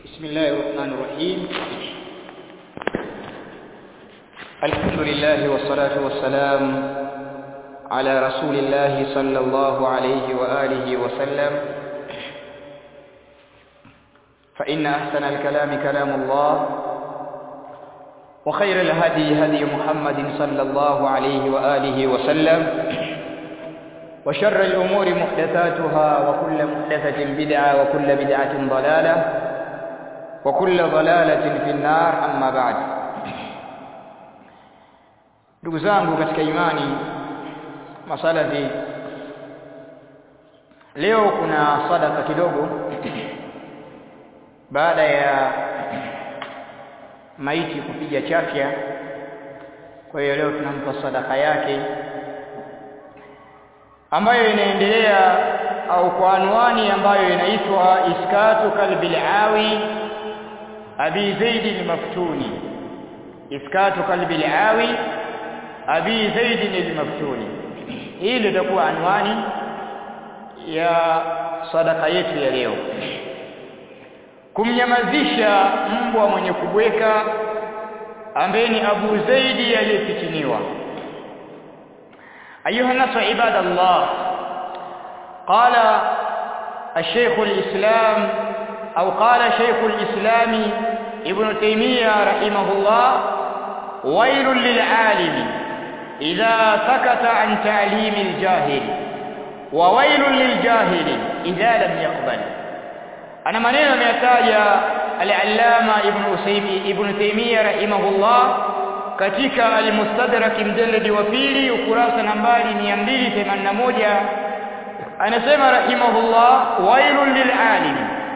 بسم الله الرحمن الرحيم الحمد لله والصلاة والسلام على رسول الله صلى الله عليه وآله وسلم فإن أحسن الكلام كلام الله وخير الهدي هدي محمد صلى الله عليه وآله وسلم وشر الأمور محدثاتها وكل محدثة بدعة وكل بدعة ضلالة وكل ضلالة في النار أما بعد ndugu zangu katika imani masalafi leo kuna sadaka kidogo baada ya maiti kupiga chafya kwa hiyo leo tunampa sadaka yake ambayo inaendelea au kwa anwani ambayo inaitwa iskatu kalbil awi abi zaid al-maftuni iskatu kalbil awi abi zaid al-maftuni hii litakuwa anwani ya sadaka yetu ya leo kumnyamazisha mbwa mwenye kubweka ambaye ni Abu Zaidi aliyefitiniwa أيها الناس عباد الله قال الشيخ الإسلام أو قال شيخ الإسلام ابن تيمية رحمه الله ويل للعالم إذا سكت عن تعليم الجاهل وويل للجاهل إذا لم يقبل أنا maneno ameyataja al-Allama Ibn Usaymi Ibn Taymiyyah rahimahullah katika al-Mustadrak mjalladi wa pili ukurasa nambari 281 anasema rahimahullah wailul lil'alim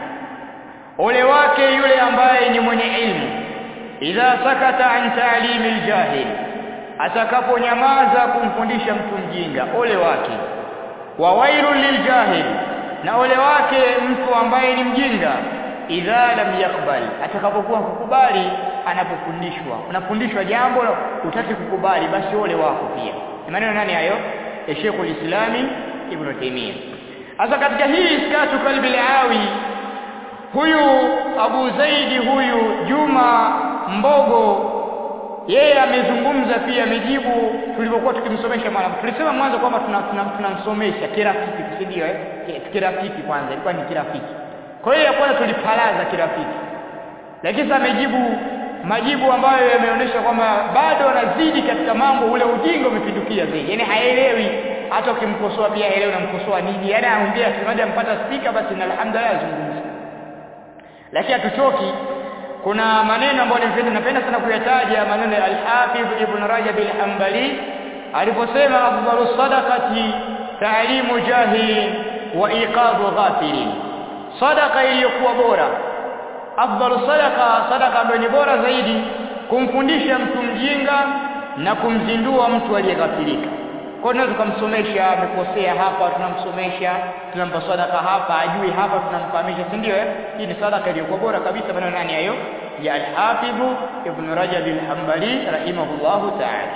ole wake yule ambaye ni mwenye ilmu idha sakata an ta'limi al-jahil atakaponyamaza kumfundisha mtu mjinga ole wake wa wailul liljahil na ole wake mtu ambaye ni mjinga idha lam yakbal atakapokuwa kukubali anapofundishwa unafundishwa jambo utaki kukubali basi ole wako pia ni maneno nani hayo ya Sheikh ulislami Ibn Taymiyyah sasa katika hii iskatu kalbi awi huyu Abu Zaidi huyu Juma Mbogo yeye amezungumza pia amejibu tulipokuwa tukimsomesha mwana tulisema mwanzo kwamba tunamsomesha tuna, tuna kirafiki si ndio eh kirafiki kwanza ilikuwa ni kirafiki kwa hiyo ya kwanza tulipalaza kirafiki lakini sasa amejibu majibu ambayo yameonyesha kwamba bado anazidi katika mambo ule ujinga umepindukia zaidi yani haelewi hata ukimkosoa pia haelewi unamkosoa nini yani anaongea kimada ampata spika basi na alhamdulillah azungumza lakini hatuchoki kuna maneno ambayo nimependa napenda sana kuyataja maneno ya al-Hafidh Ibn Rajab al-Hanbali aliposema afdalu sadaqati ta'limu jahilin wa iqadhu ghafilin sadaqa iliyokuwa bora afdalu sadaqa sadaqa ambayo ni bora zaidi kumfundisha mtu mjinga na kumzindua mtu aliyeghafilika kwa hiyo tunaweza kumsomesha amekosea hapa tunamsomesha tunampa sadaka hapa ajui hapa tunamfahamisha si ndio eh hii ni sadaka iliyokuwa bora kabisa maneno nani hayo ya al-Hafidh Ibn Rajab al-Hanbali rahimahullahu ta'ala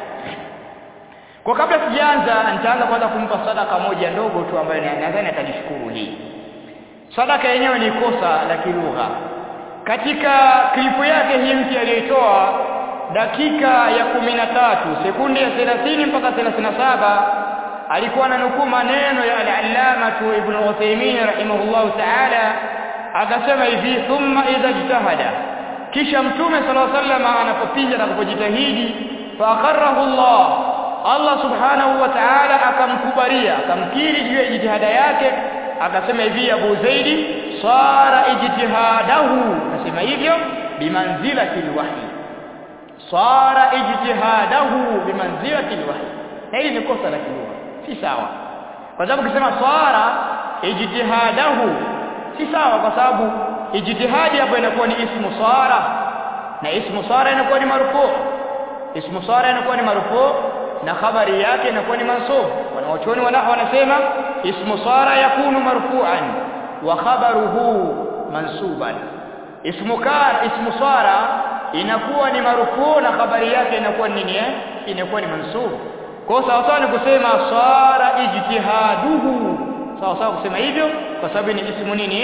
kwa kabla sijaanza nitaanza kwanza kumpa sadaka moja ndogo tu ambayo nadhani atanishukuru hii sadaka yenyewe ni kosa la kilugha katika klipu yake hii mpya aliyoitoa dakika ya kumi na tatu sekunde ya 30 mpaka 37 alikuwa ananukuu maneno ya al-allama ibn Uthaymeen rahimahullahu ta'ala akasema hivi thumma idha ijtahada kisha mtume sallallahu alaihi wasallam anapopiga na kupojitahidi fa akharahu Allah Allah subhanahu wa ta'ala akamkubalia akamkiri juu ya jitihada yake akasema hivi Abu Zaidi sara ijtihadahu nasema hivyo bimanzilati alwahyi sara ijtihadahu bimanzilati alwahyi na hili ni kosa la kilugha si sawa kwa sababu ukisema sara ijtihadahu si sawa kwa sababu ijtihadi hapo inakuwa ni ismu sara na ismu sara inakuwa ni marfu ismu sara inakuwa ni marfu na khabari yake inakuwa ni mansub wanaochoni wanao wanasema ismu sara yakunu marfu'an wa khabaruhu mansuban ismu kar ismu sara inakuwa ni marfu na habari yake inakuwa nini eh inakuwa ni mansub kwa sawa sawa ni kusema sara ijtihaduhu sawa sawa kusema hivyo kwa sababu ni ismu nini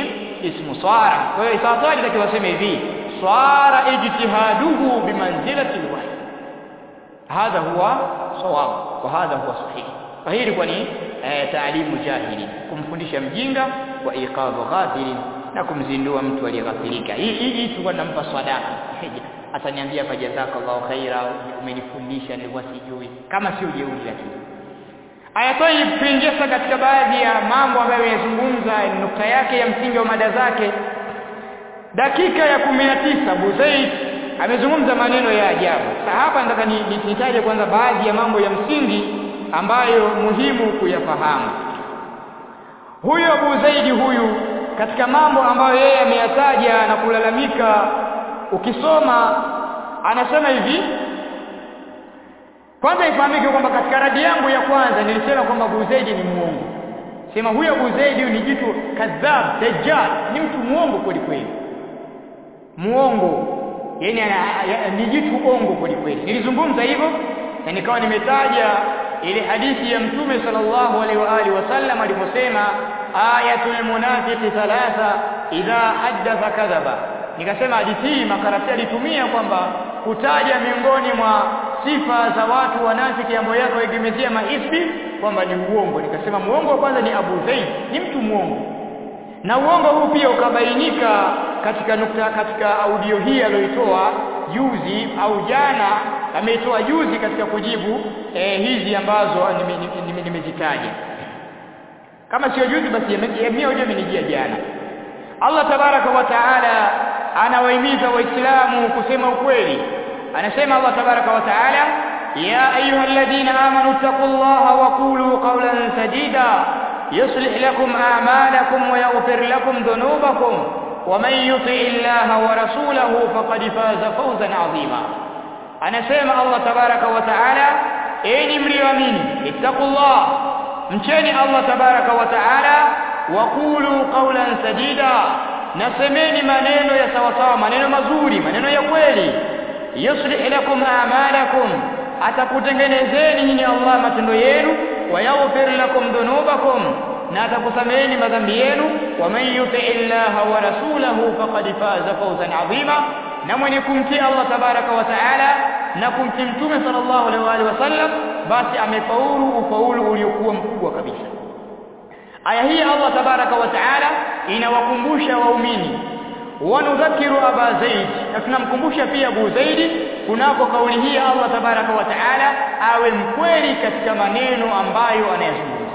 ismu swara kwa hiyo sawa sawa itakiwa waseme hivi swara ijtihaduhu bimanzilati alwahy hadha huwa sawab wa hadha huwa sahih kwa hii ilikuwa ni eh, taalimu jahili kumfundisha mjinga wa iqadhu ghafilin na kumzindua mtu aliyeghafilika hii hii tulikuwa tunampa sadaka ataniambia fa jazakallahu khaira umenifundisha nilikuwa sijui kama sio jeuri lakini aya tayib tuingie sasa katika baadhi ya mambo ambayo yamezungumza nukta yake ya msingi wa mada zake dakika ya 19 Buzaid amezungumza maneno ya ajabu sasa hapa nataka nitaje kwanza baadhi ya mambo ya msingi ambayo muhimu kuyafahamu huyo Abu Zaidi huyu katika mambo ambayo yeye ameyataja na kulalamika ukisoma anasema hivi kwanza ifahamike kwamba katika radi yangu ya kwanza nilisema kwamba Abu Zaidi ni muongo sema huyo Abu Zaidi ni jitu kadhab dajjal ni mtu muongo kweli kweli muongo yani ni jitu ongo kweli kweli nilizungumza hivyo na nikawa nimetaja ile hadithi ya mtume sallallahu alaihi wa alihi wasallam aliposema ayatul munafiqi thalatha idha haddatha kadhaba nikasema hadithi hii makarati alitumia kwamba kutaja miongoni mwa sifa za watu wanafiki ambao yako egemezea maisbi kwamba ni uongo nikasema muongo wa kwanza ni Abu Zaid ni mtu muongo na uongo huu pia ukabainika katika nukta katika audio hii aliyoitoa juzi au jana ameitoa juzi katika kujibu eh, hizi ambazo nimezitaja nime, nime, nime kama sio juzi basi mimi hoja imenijia jana Allah tabaraka wa taala anawahimiza waislamu kusema ukweli anasema Allah tabaraka wa taala ya ayyuhalladhina amanu taqullaha wa qulu qawlan sadida yuslih lakum a'malakum wa yaghfir lakum dhunubakum ومن يطع الله ورسوله فقد فاز فوزا عظيما anasema Allah tabaraka wa taala enyi mlioamini ittaqullah mcheni Allah tabaraka wa taala waqulu qawlan sadida nasemeni maneno ya sawa sawa maneno mazuri maneno ya kweli yuslih lakum a'malakum atakutengenezeni nyinyi Allah matendo yenu wa yaghfir lakum dhunubakum na atakusameheni madhambi yenu wa man yuti illaha wa rasulahu faqad faza fawzan adhima na mwenye kumtii Allah tabaraka wa taala na kumtii mtume sallallahu alaihi wasallam basi amefaulu ufaulu uliokuwa mkubwa kabisa aya hii Allah tabaraka wa taala inawakumbusha waumini wanudhakiru aba zaid na tunamkumbusha pia abu zaidi kunako kauli hii Allah tabaraka wa taala awe mkweli katika maneno ambayo anayazungumza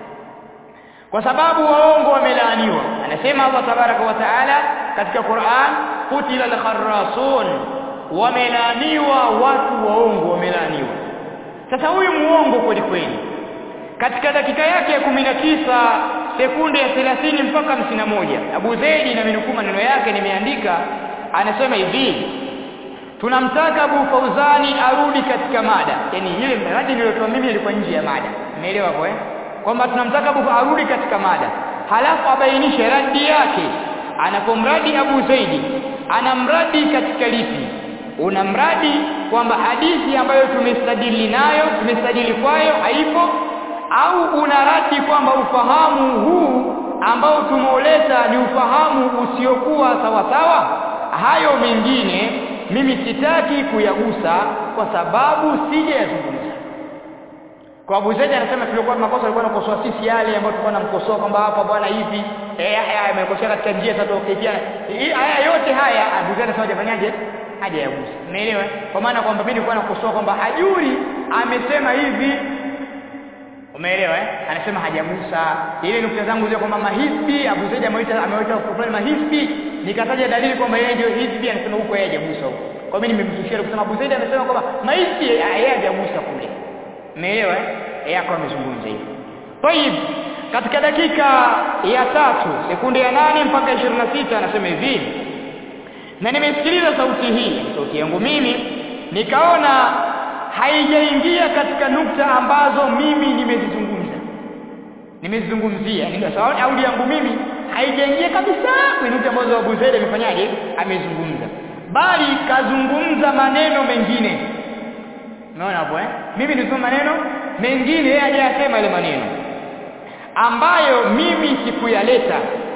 kwa sababu waongo wamelaaniwa anasema Allah tabaraka wa taala katika Qur'an qutila al-kharrasun wamelaaniwa watu waongo wamelaaniwa sasa huyu muongo kweli kweli katika dakika yake ya 19 sekunde ya 30 mpaka 51 Abu Zaidi na minukuu maneno yake nimeandika anasema hivi tunamtaka Abu Fauzani arudi katika mada yani ile mradi niliyotoa mimi ilikuwa nje ya mada umeelewa kwa eh kwamba tunamtaka Abu arudi katika mada halafu abainishe radi yake anapomradi Abu Zaidi anamradi katika lipi unamradi kwamba hadithi ambayo tumestadili nayo tumestadili kwayo haipo au unaradi kwamba ufahamu huu ambao tumeuleta ni ufahamu usiokuwa sawa sawa hayo mengine mimi sitaki kuyagusa kwa sababu sijayazungumza kwa Abu Zaid anasema tulikuwa makosa alikuwa anakosoa sisi yale ambayo tulikuwa tunamkosoa kwamba hapa bwana hivi eh haya amekosea katika njia za tokefiana haya yote haya Abu Zaid anasema hajafanyaje hajayagusa umeelewa kwa maana kwamba mimi nilikuwa nakosoa kwamba hajuri amesema hivi umeelewa eh anasema hajagusa ile nukta zangu zile kwamba mahisbi Abu Zaid ameita ameita fulani mahisbi nikataja dalili kwamba yeye ndio hisbi anasema huko yeye hajagusa huko kwa mimi nimemtushia kusema Abu Zaid amesema kwamba mahisbi yeye hajagusa kule umeelewa eh yeye akawa amezungumza hivyo طيب katika dakika ya tatu sekunde ya nane mpaka 26 anasema hivi na nimesikiliza sauti hii sauti yangu mimi nikaona haijaingia katika nukta ambazo mimi nimezizungumza nimezizungumzia ningasawa audio yangu mimi haijaingia kabisa kwenye nukta ambazo Abu Zaid amefanyaje amezungumza bali kazungumza maneno mengine unaona hapo eh mimi nisoma maneno mengine yeye hajayasema ile maneno ambayo mimi sikuyaleta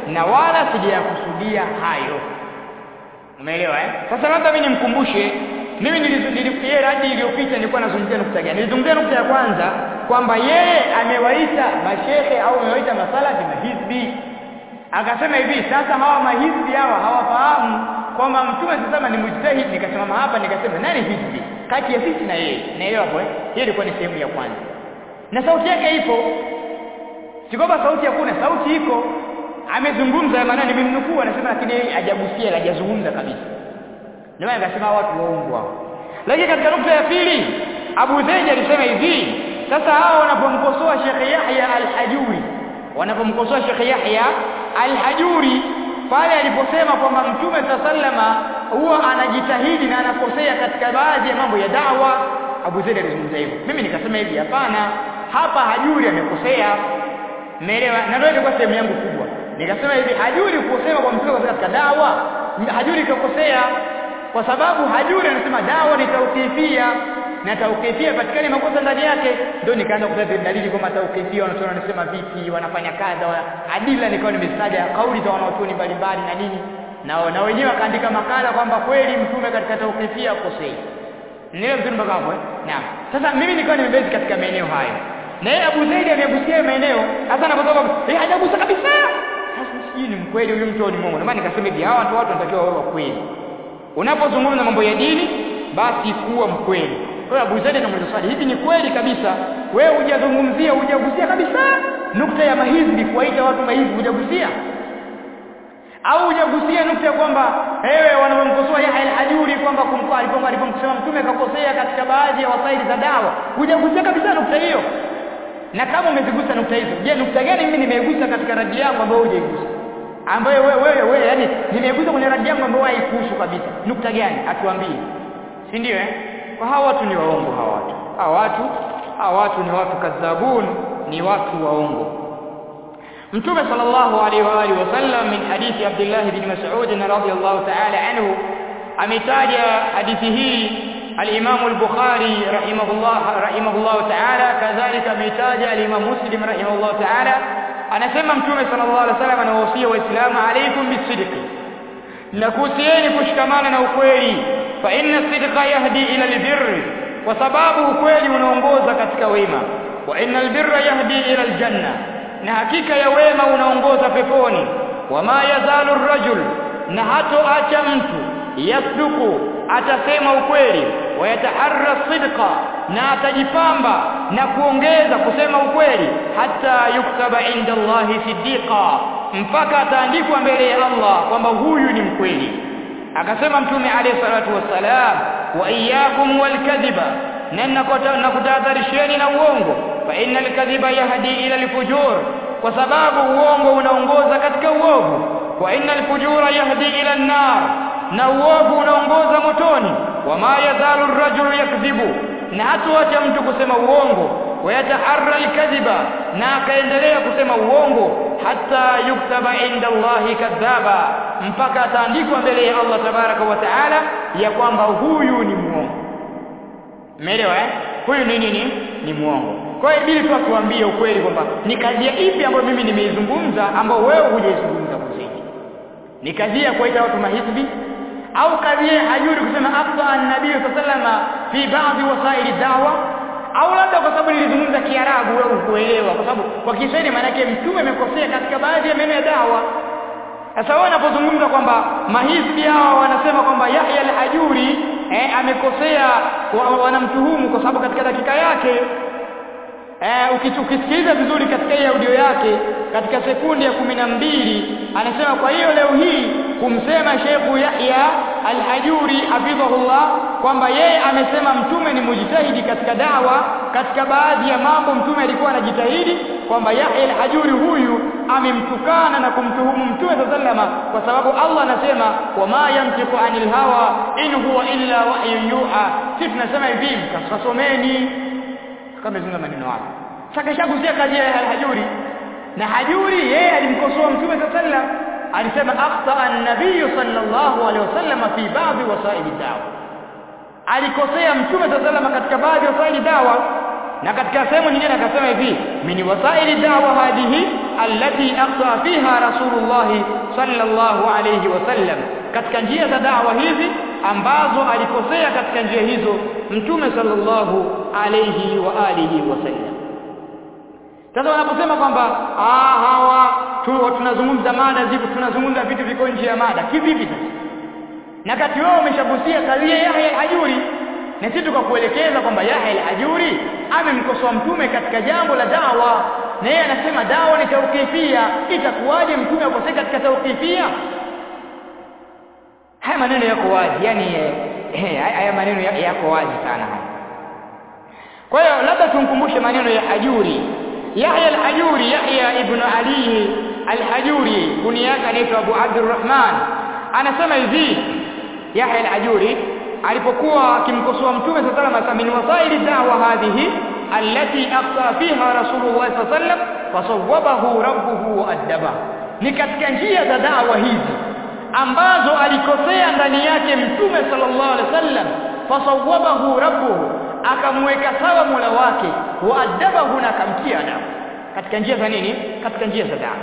na wala sijayakusudia hayo umeelewa eh sasa labda mimi nimkumbushe mimi nilizungumzia radi iliyopita nilikuwa nazungumzia nukta gani nilizungumzia nukta ya kwanza kwamba yeye amewaita mashehe au amewaita masalafi mahizbi akasema hivi sasa hawa mahizbi hawa hawafahamu kwamba mtume sasa ni mujtahid nikasimama hapa nikasema nani hizbi kati ya sisi na yeye naelewa hapo eh hiyo ilikuwa ni sehemu ya kwanza na sauti yake ipo si kwamba sauti hakuna sauti iko amezungumza maana nimemnukuu anasema lakini yeye hajagusia hajazungumza kabisa ndio maana akasema watu waongo hao lakini katika nukta ya pili Abu Zaid alisema hivi sasa hao wanapomkosoa Sheikh Yahya al-Hajuri wanapomkosoa Sheikh Yahya al-Hajuri pale aliposema kwamba Mtume sallama huwa anajitahidi na anakosea katika baadhi ya mambo ya dawa Abu Zaid alizungumza hivyo mimi nikasema hivi hapana hapa Hajuri amekosea Umeelewa? Na ndio ilikuwa sehemu yangu kubwa. Nikasema hivi hajuri kusema kwa mtume katika dawa, hajuri kakosea kwa sababu hajuri anasema dawa ni tauqifia na tauqifia patikane makosa ndani yake. Ndio nikaanza kutaja dalili kwamba tauqifia wanatoa wanasema vipi, wanafanya kadha, adila nikawa nimestaja kauli za wanaochuoni mbalimbali na nini. Na na wenyewe wakaandika makala kwamba kweli mtume katika tauqifia akosei. Nielewa vizuri mpaka hapo eh? Naam. Sasa mimi nikawa nimebezi katika maeneo hayo na yeye Abu Zaid amegusia maeneo hasa anaposema eh hajagusa kabisa sasa sijui ni mkweli huyu mtu ni Mungu ndio maana nikasema hivi hawa watu watu wanatakiwa wawe kweli unapozungumza mambo ya dini basi kuwa mkweli kwa hiyo Abu Zaid anamuuliza swali hivi ni kweli kabisa wewe hujazungumzia hujagusia kabisa nukta ya mahizbi kuwaita watu mahizbi hujagusia au hujagusia nukta ya kwamba wewe wanamkosoa Yahya al-Hajuri kwamba kumkoa alipokuwa alipomsema mtume akakosea katika baadhi ya wasaili za dawa hujagusia kabisa nukta hiyo na kama umezigusa nukta hizo je nukta gani mimi nimegusa katika radi yangu ambayo hujaigusa ambayo wewe wewe wewe yani nimegusa kwenye radi yangu ambayo haikuhusu kabisa nukta gani atuambie si ndio eh kwa hawa watu ni waongo hawa watu hawa watu hawa watu ni watu kadhabun ni watu waongo Mtume sallallahu alaihi wa alihi wasallam min hadithi Abdullah ibn Mas'ud radhiyallahu ta'ala anhu ametaja hadithi hii al-Imam al-Bukhari rahimahullah rahimahullah ta'ala kadhalika ametaja al-Imam Muslim rahimahullah ta'ala anasema Mtume sallallahu alaihi wasallam anawahusia waislamu alaikum bisidqi na kuhusieni kushikamana na ukweli fa inna sidqa yahdi ila albirr kwa sababu ukweli unaongoza katika wema wa innal birra yahdi ila aljanna na hakika ya wema unaongoza peponi wama yazalu rajul na hatoacha mtu yasduku atasema ukweli wayataharra sidqa na atajipamba na kuongeza kusema ukweli hata yuktaba inda Allahi siddiqa mpaka ataandikwa mbele ya Allah kwamba huyu ni mkweli akasema mtume alayhi salatu wassalam wa iyyakum walkadhiba na kutahadharisheni na uongo fa innal kadhiba yahdi ila alfujur kwa sababu uongo unaongoza katika uovu wa innal fujura yahdi ila an-nar na uovu unaongoza motoni wama yazalu ar-rajulu yakdhibu na hatuacha mtu kusema uongo wayataharra al-kadhiba na akaendelea kusema uongo hata yuktaba inda Allahi kadhaba mpaka ataandikwa mbele ya Allah tabaraka wa taala ya kwamba huyu ni muongo umeelewa eh huyu ni nini ni muongo kwa hiyo ibili tu atuambie ukweli kwamba ni kadhia ipi ambayo mimi nimeizungumza ambayo wewe hujaizungumza kuzidi ni kadhia kuwaita watu mahizbi au kadhia hajuri kusema afta an-nabii sallama fi baadhi wasaili dawa au labda kwa sababu nilizungumza Kiarabu wewe ukuelewa kwa sababu kwa Kiswahili maana yake mtume amekosea katika baadhi ya maneno ya dawa sasa wewe unapozungumza kwamba mahizbi hawa wanasema kwamba Yahya al-Hajuri eh, amekosea wanamtuhumu kwa sababu katika dakika yake eh, ukisikiliza vizuri katika hii audio yake katika sekundi ya kumi na mbili anasema kwa hiyo leo hii kumsema Sheikh Yahya Al-Hajuri hafidhahullah kwamba yeye amesema mtume ni mujitahidi katika dawa katika baadhi ya mambo mtume alikuwa anajitahidi kwamba Yahya Al-Hajuri huyu amemtukana na kumtuhumu mtume sallama kwa sababu Allah anasema wama yamtiku anil hawa in huwa illa wahyun yuha sisi tunasema hivi mkasomeni kama zungumza maneno hayo sasa kishagusia kazi ya Al-Hajuri na Hajuri yeye alimkosoa mtume sallam alisema akhta an-nabiy sallallahu alaihi wasallam fi baadhi wasaili dawa alikosea mtume sallam katika baadhi ya wasaili dawa na katika sehemu nyingine akasema hivi min wasaili da'wa hadhihi allati aqta fiha rasulullah sallallahu alayhi wasallam katika njia za da'wa hizi ambazo alikosea katika njia hizo mtume sallallahu alayhi wa alihi wasallam sasa wanaposema kwamba ah hawa tu tunazungumza mada ziko tunazungumza vitu viko nje ya mada kivipi sasa na kati wao umeshagusia kadhia Yahya al-Hajuri na sisi tukakuelekeza kwamba Yahya al-Hajuri amemkosoa mtume katika jambo la dawa na yeye anasema dawa ni tauqifia itakuwaje mtume akosea katika tauqifia haya maneno yako wazi yani eh, haya maneno yako wazi sana haya kwa hiyo labda tumkumbushe maneno ya Hajuri Yahya al-Hajuri Yahya ibn Ali al-Hajuri kunia yake anaitwa Abu Abdurrahman anasema hivi Yahya al-Hajuri alipokuwa akimkosoa mtume sallallahu alaihi wasallam min wasaili da'wa hadhihi allati aqta fiha rasulullah sallallahu alaihi wasallam fasawwabahu rabbuhu wa addaba ni katika njia za da'wa hizi ambazo alikosea ndani yake mtume sallallahu alaihi wasallam fasawwabahu rabbuhu akamweka sawa Mola wake wa adabahu na akamtia adabu katika njia za nini katika njia za dawa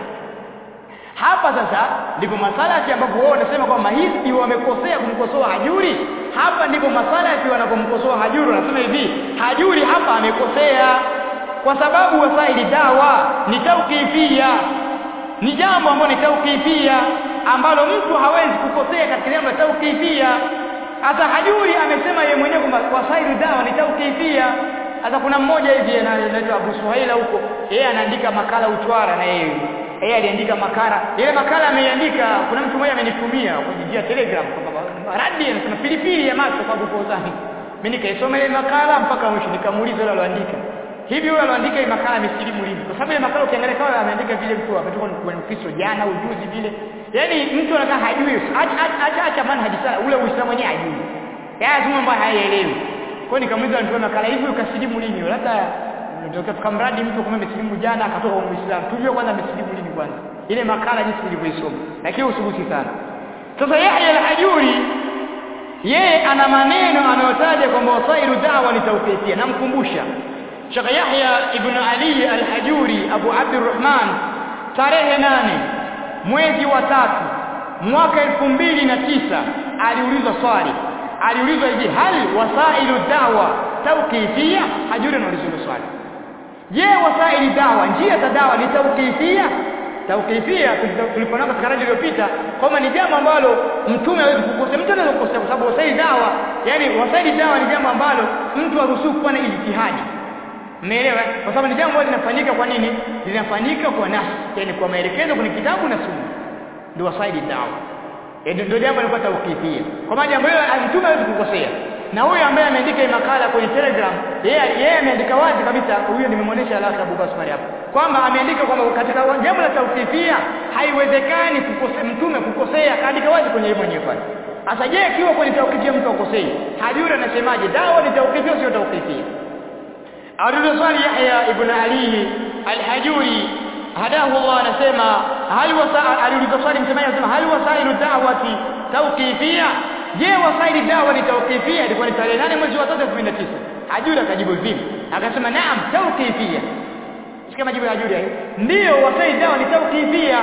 hapa sasa ndipo masalati ambapo wao wanasema kwamba hizi wamekosea kumkosoa Hajuri hapa ndipo masalati wanapomkosoa Hajuri wanasema hivi Hajuri hapa amekosea kwa sababu wasaili dawa ni tauqifia ni jambo ambalo ni tauqifia ambalo mtu hawezi kukosea katika jambo la tauqifia hata Hajuri amesema yeye mwenyewe kwamba wasailu dawa ni tauqifia hata kuna mmoja hivi anaitwa Abu Suhaila huko yeye anaandika makala uchwara na yeye yeye aliandika makala ile makala ameiandika kuna mtu mmoja amenitumia kwenye njia Telegram kwamba radi anasema pilipili ya macho kwa Bukozani mimi nikaisoma ile makala mpaka mwisho nikamuuliza yule aliandika hivi yule aliandika ile makala amesilimu lini kwa sababu ile makala ukiangalia kama ameandika vile mtu ametoka kwenye Ukristo jana ujuzi vile yani mtu anakaa hajui acha acha manhaji sana ule Uislamu wenyewe hajui yeye tu mambo hayaelewi kwa nikamuuliza mtu makala hivi ukasilimu lini labda ndio tukamradi mtu kama amesilimu jana akatoka kwa Uislamu tujue kwanza amesilimu lini kwanza ile makala jinsi nilivyoisoma lakini usubuti sana sasa Yahya al-Hajuri yeye ana maneno anayotaja kwamba wasailu da'wa ni tawqifia namkumbusha Sheikh Yahya ibn Ali al-Hajuri Abu Abdurrahman tarehe nane mwezi wa tatu mwaka elfu mbili na tisa aliulizwa swali aliulizwa hivi hali wasailu dawa tauqifia hajuri anaulizwa swali je wasaili dawa njia za dawa ni tauqifia tauqifia tulipoona katika radio iliyopita kwamba ni jambo ambalo mtume hawezi kukosea mtu anaweza kukosea kwa sababu wasaili dawa yani wasaili dawa ni jambo ambalo mtu haruhusiwi kufanya ijtihadi Umeelewa? Kwa sababu ni jambo ambalo linafanyika kwa nini? Linafanyika kwa nafsi, yani kwa maelekezo kwenye kitabu na sunna. Ndio wasaidi dawa. Ndio ndio jambo lilikuwa tawkifia. Kwa maana jambo hilo mtume hawezi kukosea. Na huyo ambaye ameandika hii makala kwenye Telegram, yeye yeye ameandika wazi kabisa, huyo nimemwonyesha alaka Abu Basmari hapo. Kwamba ameandika kwamba katika jambo la tawkifia haiwezekani kukosea mtume kukosea, kaandika wazi kwenye yeye mwenyewe pale. Sasa je, ikiwa kwenye tawkifia mtu akosei, hajuri anasemaje? Dawa ni tawkifia sio tawkifia? Aliuliza swali Yahya ibn Ali al-Hajuri hadahu Allah anasema hal wasa aliuliza swali msemaji anasema hal wasailu da'wati tawqifia je wasaili dawa ni tawqifia ilikuwa ni tarehe 8 mwezi wa 3 2009 Hajuri akajibu vipi akasema naam tawqifia sikia majibu ya Hajuri ndio wasaili dawa ni tawqifia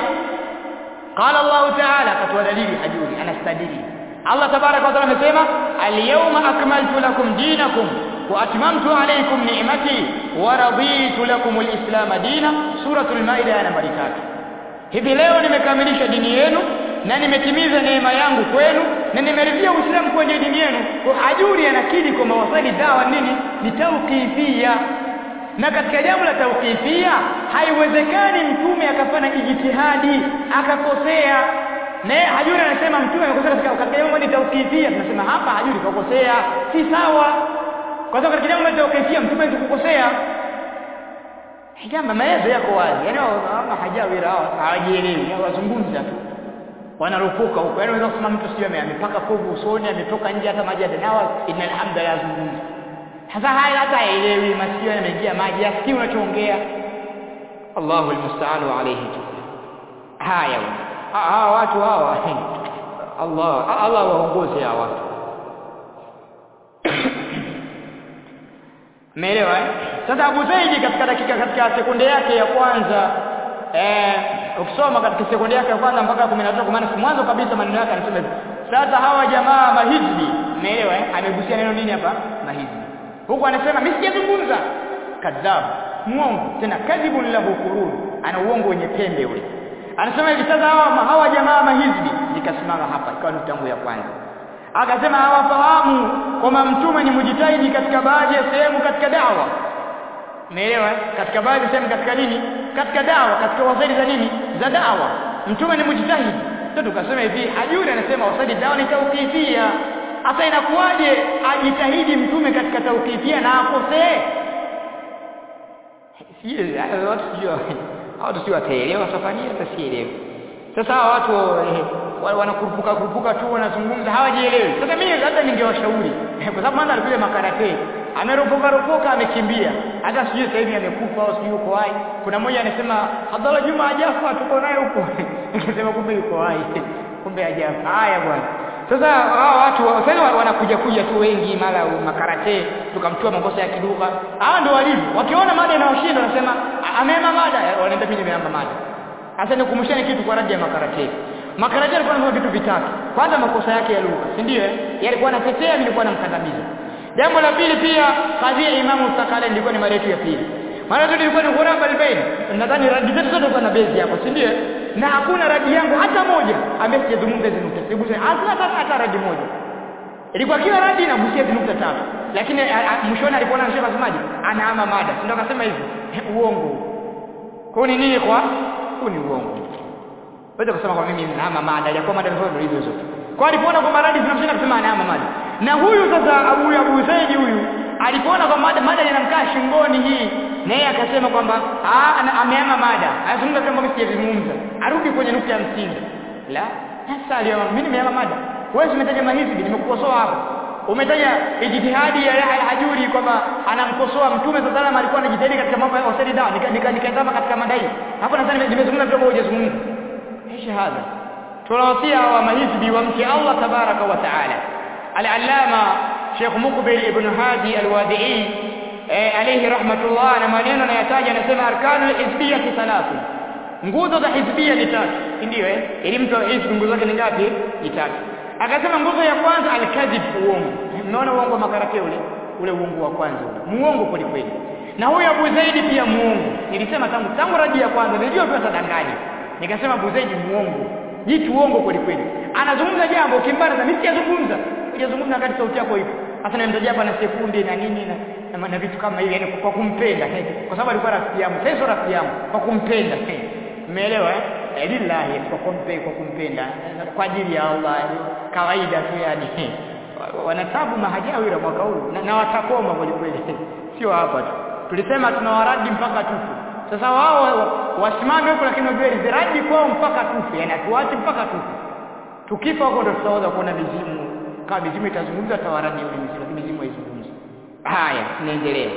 قال الله تعالى كتوا دليل حجوري انا استدلي الله تبارك وتعالى amesema al-yawma akmaltu lakum dinakum واتممت عليكم نعمتي ورضيت لكم الاسلام دينا سوره المائده aya nambari 3 hivi leo nimekamilisha dini yenu na nimetimiza neema yangu kwenu na nimeridhia uislamu kwenye dini yenu kwa ajuri anakidi kwa mawasali dawa nini ni tauqifia na katika jambo la tauqifia haiwezekani mtume akafanya ijtihadi akakosea na hajuri anasema mtume amekosea katika jambo ni tauqifia tunasema hapa hajuri kakosea si sawa kwa sababu katika jambo la tawkifia mtume kukosea hijama maelezo yako wazi yani hawana hajawira hawajielewi wazungumza tu wanarupuka huko yani unaweza kusema mtu sio amepaka povu usoni ametoka nje hata maji atanawa innal hamda yazungumza sasa haya hata haelewi masikio yameingia maji asikii unachoongea Allahu almusta'anu alayhi haya hawa watu hawa Allah Allah waongoze hawa watu Umeelewa eh? Sasa Abu Zaidi katika dakika katika sekunde yake ya kwanza eh ukisoma katika sekunde yake ya kwanza mpaka 13 kwa maana mwanzo kabisa maneno yake anasema hivi. Sasa hawa jamaa mahizbi, umeelewa eh? Amegusia neno nini hapa? Mahizbi. Huku anasema mimi sijazungumza. Kadhab, muongo, tena kadhibun lahu qurun. Ana uongo wenye pembe ule. Anasema hivi sasa hawa hawa jamaa mahizbi nikasimama hapa ikawa nukta yangu ya kwanza. Akasema hawafahamu kwamba mtume ni mujitahidi katika baadhi ya sehemu katika dawa. Umeelewa? Katika baadhi ya sehemu katika nini? Katika dawa, katika wasaidi za nini? Za dawa. Mtume ni mujitahidi. Ndio tukasema hivi, Hajuri anasema wasaidi dawa ni tauqifia. Hasa inakuwaje ajitahidi mtume katika tauqifia na akosee? Sio watu sio watu sio wataelewa safari hata sielewi. Sasa hawa watu eh, wanakurupuka kurupuka tu wanazungumza hawajielewi. Sasa mimi hata ningewashauri kwa sababu mwanzo alikuja makarate ameropoka ropoka amekimbia hata sijui sasa hivi amekufa au sijui yuko hai kuna mmoja anasema Abdalla Juma hajafa tuko naye huko nikasema kumbe yuko hai kumbe hajafa haya bwana sasa hao watu sasa wanakuja kuja tu wengi mara makarate tukamtoa makosa ya kiduka hao ndio walivyo wakiona mada inawashinda wanasema amema mada wanaenda mimi nimeamba mada sasa nikumshane kitu kwa radi ya makarate makarate alikuwa anafanya vitu vitatu kwanza makosa yake ya lugha si ndio yalikuwa anatetea nilikuwa namkandamiza Jambo la pili pia kadhia Imamu Sakale ilikuwa ni mada yetu ya pili. Mara tu ilikuwa ni ghuraba albain. Nadhani radi zetu zote kwa na bezi hapo, si ndio? Na hakuna radi yangu hata moja ambaye sijazungumza hizo nukta. Siguse hata hata radi moja. Ilikuwa kila radi inagusia hizo nukta tatu. Lakini mwishoni alipoona anashika semaji, anaama mada. Si ndio akasema hivi? Uongo. Kwa ni nini kwa? Huu ni uongo. Wewe kusema kwa mimi naama mada, ya kwa mada zote hizo zote. Kwa alipoona kwa radi zinamshinda kusema anaama mada na huyu sasa Abu Abu Zaidi huyu alipoona kwa mada mada inamkaa shingoni hii naye akasema kwamba ameama mada anazungumza kama mimi sijazungumza arudi kwenye nukta ya msingi la sasa leo mimi nimeama mada wewe umetaja mahizbi nimekukosoa hapo umetaja ijtihadi ya Yahya al-Hajuri kwamba anamkosoa mtume sallallahu alaihi alikuwa anajitahidi katika mambo ya usali dawa nikatazama katika madai hapo nadhani nimezungumza kidogo hujazungumza ايش هذا tunawasia wa mahizbi wamche Allah tabaraka wa taala al-allama Sheikh Mukbil ibn Hadi al-Wadi'i alayhi rahmatullah na maneno anayataja anasema arkanu hizbiyya thalathu nguzo za hizbiyya ni tatu ndio eh ili mtu hizbi nguzo zake ni ngapi ni tatu akasema nguzo ya kwanza al-kadhib uongo mnaona uongo makarate ule ule uongo wa kwanza ule muongo kweli kweli na huyo Abu Zaidi pia muongo nilisema tangu tangu radi ya kwanza nilijua tu atadanganya nikasema Abu Zaidi muongo jitu uongo kweli kweli anazungumza jambo ukimbana mimi sijazungumza hujazungumza wakati sauti yako ipo hasa nimemtajia hapa na sekunde na nini na, na, na vitu kama hivi yani kwa kumpenda kwa sababu alikuwa rafiki yangu sasa sio rafiki yangu kwa kumpenda umeelewa eh lillahi kwa kumpenda kwa kumpenda kwa ajili ya Allah kawaida tu yani wanatabu mahajawira mwaka huu na, na watakoma kweli kweli sio hapa tu tulisema tunawaradi mpaka tufu sasa wao wasimame huko lakini wajue ziradi kwao mpaka tufe yani atuache mpaka tufe tukifa huko ndo tutaweza kuona mizimu kama mizimu itazungumza tawaradi yule mizimu lakini mizimu haizungumzi haya tunaendelea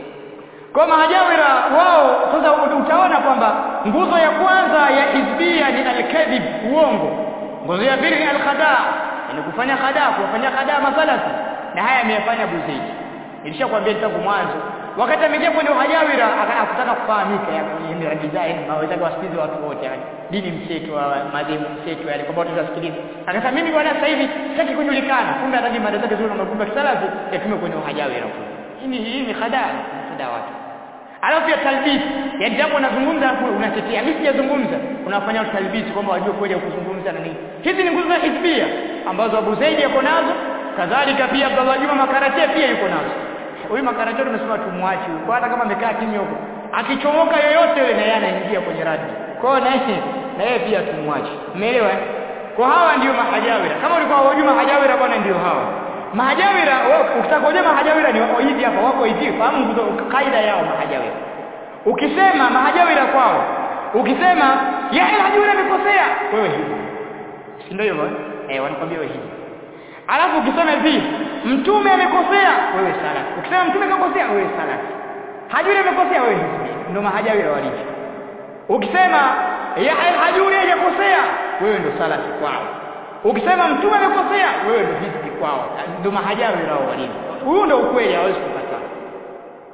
kwa mahajawira wao sasa utaona kwamba nguzo ya kwanza ya hizbia ni al-kadhib uongo nguzo ya pili ni al-khadaa yani kufanya khadaa kufanya khadaa masalafi na haya ameyafanya Abu Zaid nilishakwambia tangu mwanzo wakati ameingia kwenye uhajawira akataka kufahamika yani radi zake hawezi wasikize watu wote yani dini mseto madhehebu mseto yani kwamba tutasikiliza akasema mimi bwana sasa hivi sitaki kujulikana kumbe hata mada zake zile magumba kisalafi yatume kwenye uhajawira hii hii ni khadaa khadaa watu alafu ya talbis yani jambo unazungumza hapo unatetea mimi sijazungumza unafanya talbis kwamba wajue kweli kuzungumza na nini hizi ni nguzo za hizbia ambazo Abu Zaidi yako nazo kadhalika pia Abdullah Juma Makarate pia yuko nazo huyu makarate tumesema tumwache huko hata kama amekaa kimya huko akichomoka yoyote yule na yeye anaingia kwenye radi kwa hiyo naye na yeye pia tumwache umeelewa kwa hawa ndio mahajawira kama ulikuwa unajua mahajawira bwana ndio hawa mahajawira ukitaka kujua mahajawira ni wako hivi hapa wako hivi fahamu kaida yao mahajawira ukisema mahajawira kwao ukisema ya hajawira amekosea wewe hivi si ndio hivyo eh wanakwambia wewe hivi Alafu ukisema hivi mtume amekosea wewe sala. Ukisema mtume amekosea wewe sala. Hajuri amekosea wewe ndio mahajawira walivyo. Ukisema ya hajuri hajakosea wewe ndio sala kwao. Ukisema mtume amekosea wewe ndio hizbi kwao. Ndio mahajawira wao walivyo. Huo ndio ukweli hawezi kukataa.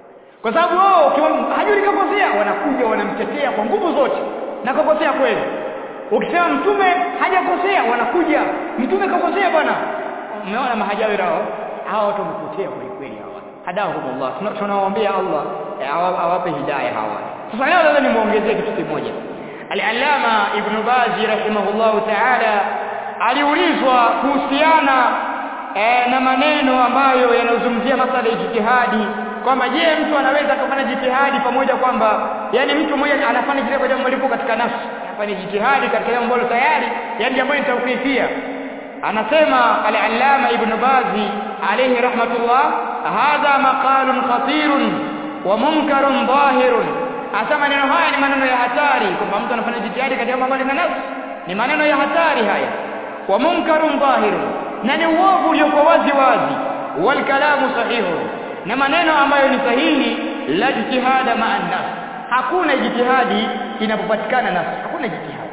kwa sababu wao ukiwa hajuri kakosea wanakuja wanamtetea kwa nguvu zote na kakosea kweli ukisema mtume hajakosea wanakuja mtume kakosea bwana umeona mahajawi hao hawa watu wamepotea kweli kweli hawa hadahumullah tunawaombea Allah awape hidayah hawa sasa leo lazima nimuongezee kitu kimoja al-allama ibn bazi rahimahullahu ta'ala aliulizwa kuhusiana e, na maneno ambayo yanazungumzia masala ya jitihadi kwamba je mtu anaweza kufanya jitihadi pamoja kwamba yani mtu mmoja anafanya kile kwa jambo lipo katika nafsi anafanya jitihadi katika jambo ambalo tayari yani jambo ni tawqifia anasema al-allama ibn bazi alayhi rahmatullah hadha maqalun khatirun wa munkarun dhahirun hasa maneno haya ni maneno ya hatari kwamba mtu anafanya jitihadi katika mambo ya nafsi ni maneno ya hatari haya wa munkarun dhahirun na ni uovu uliokuwa wazi wazi wal kalamu sahihu na maneno ambayo ni sahihi la jitihada ma'a nafsi hakuna jitihadi inapopatikana nafsi hakuna jitihadi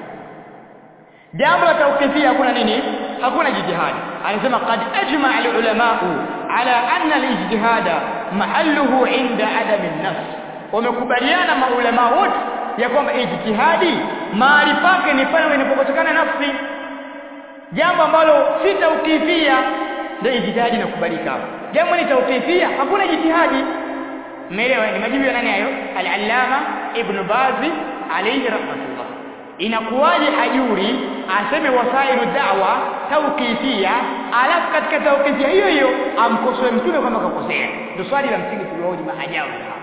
jambo la tawqifia hakuna nini hakuna jitihadi anasema qad ajma al-ulama ala anna al-ijtihada mahalluhu inda adam an-nafs wamekubaliana maulama wote ya kwamba ijtihadi mahali pake ni pale inapopatikana nafsi jambo ambalo si tawqifia ndio ijtihadi inakubalika hapo jambo ni tawqifia hakuna jitihadi umeelewa ni majibu ya nani hayo al-allama ibn bazi alayhi rahmatullah inakuwaje hajuri aseme wasailu da'wa tawqifia alafu katika tawqifia hiyo hiyo amkosoe mtume kama kakosea ndio swali la msingi tuliohoji mahajabu hapa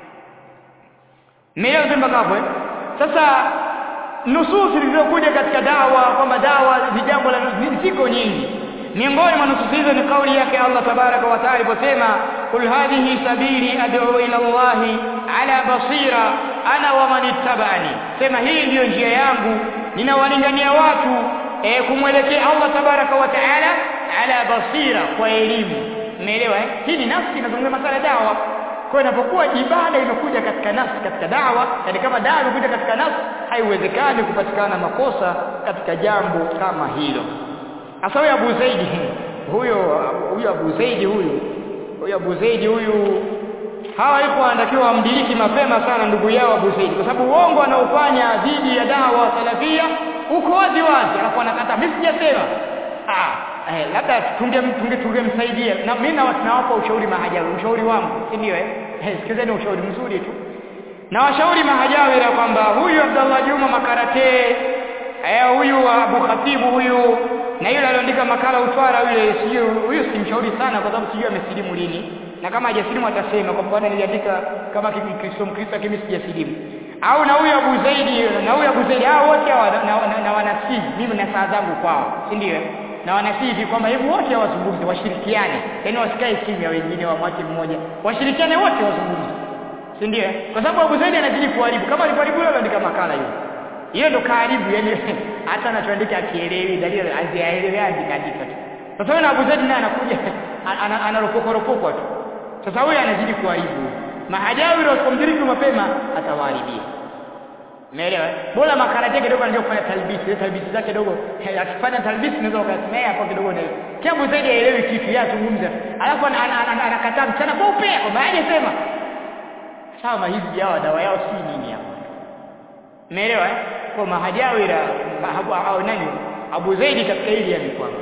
Mmeelewa sema hapo eh? Sasa nususi zilizokuja katika dawa kwamba dawa ni jambo la ziko nyingi. Miongoni mwa nususi hizo ni kauli yake Allah tabaraka wa taala aliposema kul hadhihi sabili ad'u ila Allah ala basira ana wa man ittaba'ani. Sema hii ndiyo njia yangu ninawalingania watu e, kumwelekea Allah tabaraka wa taala ala basira kwa elimu. Umeelewa eh? Hii ni nafsi inazungumza masala dawa kwa inapokuwa ibada imekuja katika nafsi katika dawa yani kama dawa imekuja katika nafsi haiwezekani kupatikana makosa katika jambo kama hilo hasa huyo Abu Zaidi huyo huyo Abu Zaidi huyu huyo Abu Zaidi huyu hawa iko anatakiwa wamdiriki mapema sana ndugu yao Abu Zaidi kwa sababu uongo anaofanya dhidi ya dawa salafia uko wazi wazi alafu anakata mimi sijasema ah eh, labda tunge tunge tungemsaidia na mimi nawapa ushauri mahajawi ushauri wangu si ndio eh hey, sikizeni ushauri mzuri tu na washauri mahajawi ya kwamba huyu Abdallah Juma Makarate eh huyu Abu Khatibu huyu na yule aliandika makala utwara yule sio huyu simshauri sana kwa sababu sijui amesilimu lini na kama hajasilimu atasema kwa sababu niliandika kama Kikristo Mkristo kimi sijasilimu au na huyu Abu Zaidi na huyu Abu Zaidi hao wote hawa na, na, na wanasihi mimi na saa zangu kwao si ndio na wanasihi kwamba hebu wote wazungumze washirikiane yaani wasikae kimya wengine wamwache mmoja washirikiane wote wazungumze si ndio kwa sababu Abu Zaidi anazidi kuharibu kama alikuharibu leo andika makala hiyo hiyo ndo karibu yani hata anachoandika akielewi dalili azielewi andika andika tu sasa na Abu Zaidi naye anakuja anaropoka ropoka tu sasa huyo anazidi kuharibu mahajawi wasipomdiriki mapema atawaharibia Umeelewa? Bora makala yake kidogo anajua kufanya talbisi, ile talbisi zake kidogo akifanya talbisi unaweza ukasimea hapo kidogo na hiyo. Kiabu zaidi haelewi kitu yeye azungumza. Alafu anakataa mchana kweupe kwamba hajasema. Sawa mahizi yao dawa yao si nini hapo. Umeelewa eh? Kwa mahajawira au nani? Abu Zaidi katika hili yamekwama.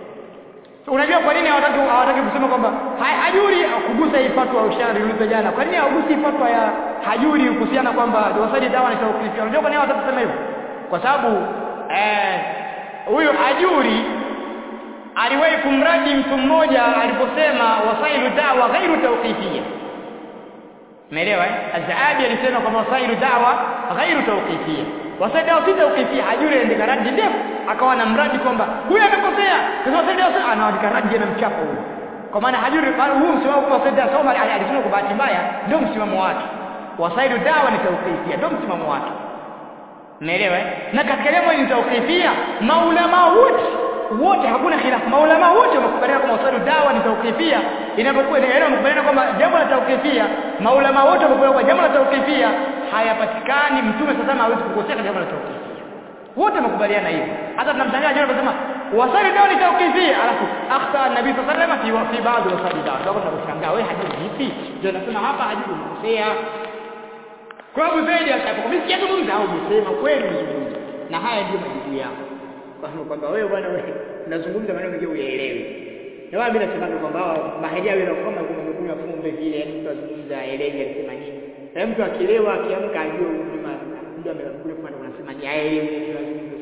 So, unajua kwa nini hawataki hawataki kusema kwamba hajuri kugusa hii fatwa ya ushari ulizo jana. Kwa nini hawagusi fatwa ya hajuri kuhusiana kwamba wasadi dawa ni tawqifi. Unajua kwa nini hawataki kusema hivyo? Kwa sababu eh huyu hajuri aliwahi kumradi mtu mmoja aliposema wasailu dawa ghairu tawqifiyya. Umeelewa eh? Azaabi alisema kwamba wasailu dawa ghairu tawqifiyya. Wasailu dawa si tawqifiyya. Hajuri aliandika radi ndefu akawa na mradi kwamba huyu amekosea. Sasa wasailu dawa anaandika radi na mchapo huyu. Kwa maana hajuri huu msimamo kwa wasailu dawa soma alisema kwa bahati mbaya ndio msimamo wake. Wasailu dawa ni tawqifiyya ndio msimamo wake. Umeelewa eh? Na katika jambo ni tawqifiyya maulama wote wote hakuna khilafu maulama wote wamekubaliana kwamba wasailu dawa ni tawqifia inapokuwa ni eneo wamekubaliana kwamba jambo la tawqifia maulama wote wamekubaliana kwamba jambo la tawqifia hayapatikani mtume sasa hawezi kukosea jambo la tawqifia wote wamekubaliana hivyo hata tunamshangaa jana tunasema wasailu dawa ni tawqifia alafu akhta akhta nabii sallallahu alaihi wasallam fi baadhi wa sabida ndio tunashangaa wewe hadithi vipi ndio nasema hapa hadithi umekosea kwa Abu Zaid akapokuwa zungumza au umesema kweli umezungumza na haya ndio majibu yako kwa sababu kwamba wewe bwana wewe unazungumza maneno mengi uyaelewi na wao mimi nasema kwamba mahalia wao kama kumekunywa fumbe vile yani mtu azungumza aelewi alisema nini na mtu akilewa akiamka ajue mzima ndio amekuja kwa anasema ni aelewi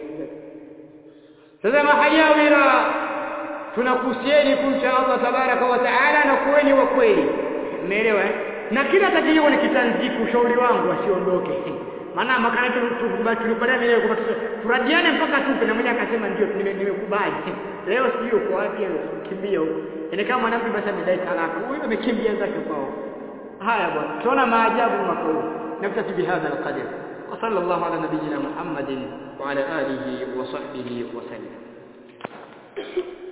sasa mahajawira tunakuhusieni kumcha Allah tabaraka wa taala na kuweni wa kweli umeelewa na kila tatizo ni kitanziku ushauri wangu asiondoke maana makana tulipata vile kwa turadiane mpaka tupe na mmoja akasema ndio nimekubali leo sio kwa wapi kimbia yani kama mwanamke basi amedai talaka huyo amekimbia zake kwao haya bwana tuona maajabu makuu نكتفي بهذا القدر وصلى الله على نبينا محمد وعلى آله وصحبه وسلم